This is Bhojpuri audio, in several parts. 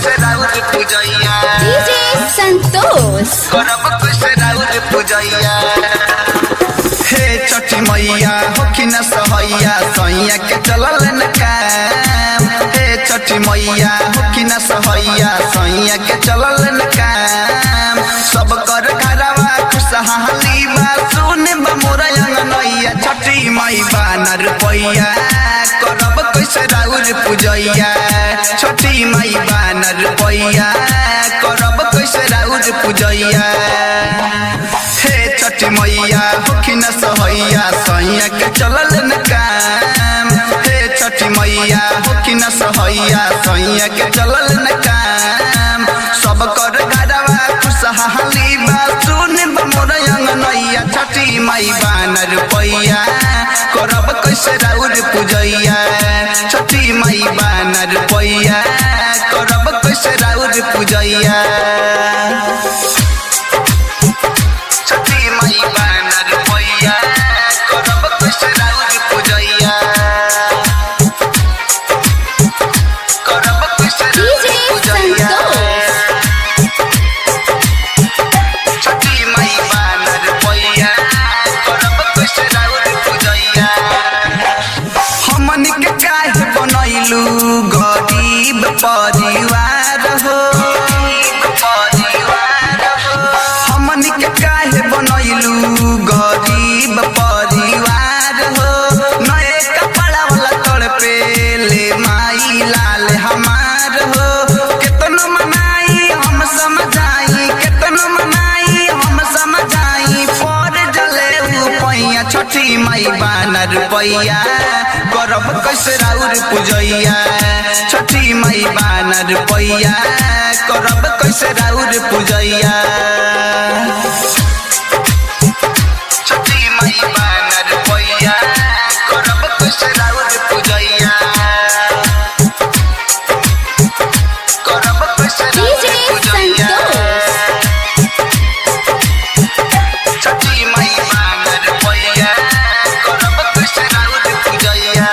कैसे राउर पूजैया डीजे संतोष करब कैसे राउर पूजैया हे छठी मैया हो कि न सहैया सैया के चलल न काम हे छठी मैया हो कि न सहैया सैया के चलल न काम सब कर घरवा खुशहाली बा सुन बा मोरा अंगनैया छठी माई बानर पैया करब कैसे राउर पूजैया छठी माई बानर पैया करब कैसे राउर पूजैया हे छठी मैया होखिन सहैया सैया के चलल न काम हे छठी मैया होखिन सहैया सैया के चलल न काम सब कर घरवा खुशहाली बा सुन मोर अंगनैया छठी माई बानर पैया करब कैसे राउर पूजैया छठी माई बानर पैया करब कैसे राउर पूजैया छठी माई बानर पैया करब कैसे राउर पूजैया करब कैसे राउर डीजे पूजैया संतोष छठी माई बानर पैया करब कैसे राउर पूजैया हमन के काहे बनैलू गरीब परिवार हो हमन के काहे बनैलू गरीब परिवार हो नए कपड़ा वाला तोड़ पे ले माई लाल हमार हो केतनो मनाई हम समझाई केतनो मनाई हम समझाई पर जले उ पैया छठी माई बानर पैया करब कैसे राउर पूजैया छठी माई बानर पैया करब कैसे राउर पूजैया छठी माई बानर पैया करब कैसे राउर पूजैया करब कैसे डीजे राउर पूजैया संतोष छठी माई बानर पैया करब कैसे राउर पूजैया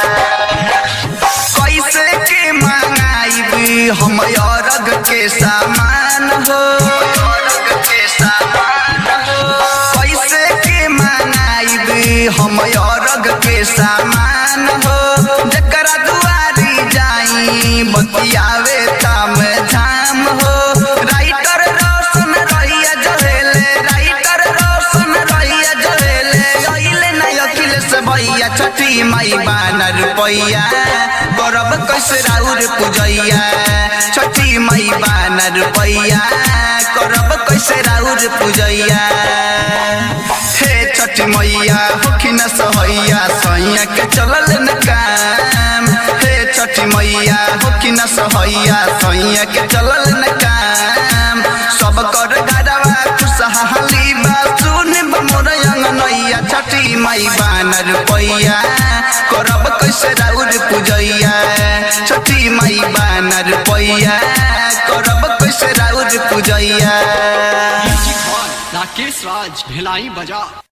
कैसे के मांगाइब हम अरग के सामान हो के सामान हो कैसे के मांगाइब हम अरग के सामान हो जकरा दुआरी जाई बतियावे ताम झाम हो राइटर रोशन रहिया जहेले राइटर रोशन रहिया जहेले अइले न अखिलेश भैया छठी माई बानर पैया करब कैसे राउर पूजैया छठी माई बानर पैया करब कैसे राउर पूजैया हे छठी मैया होखिन सहैया सैया के चलल न काम हे छठी मैया होखिन सहैया सैया के चलल न काम सब कर घरवा खुशहाली बा सुन मोर अंगनैया छठी माई बानर पैया करब कैसे राउर पूजैया छठी माई बानर पैया करब कैसे राउर पूजैया राकेश राज भिलाई बजा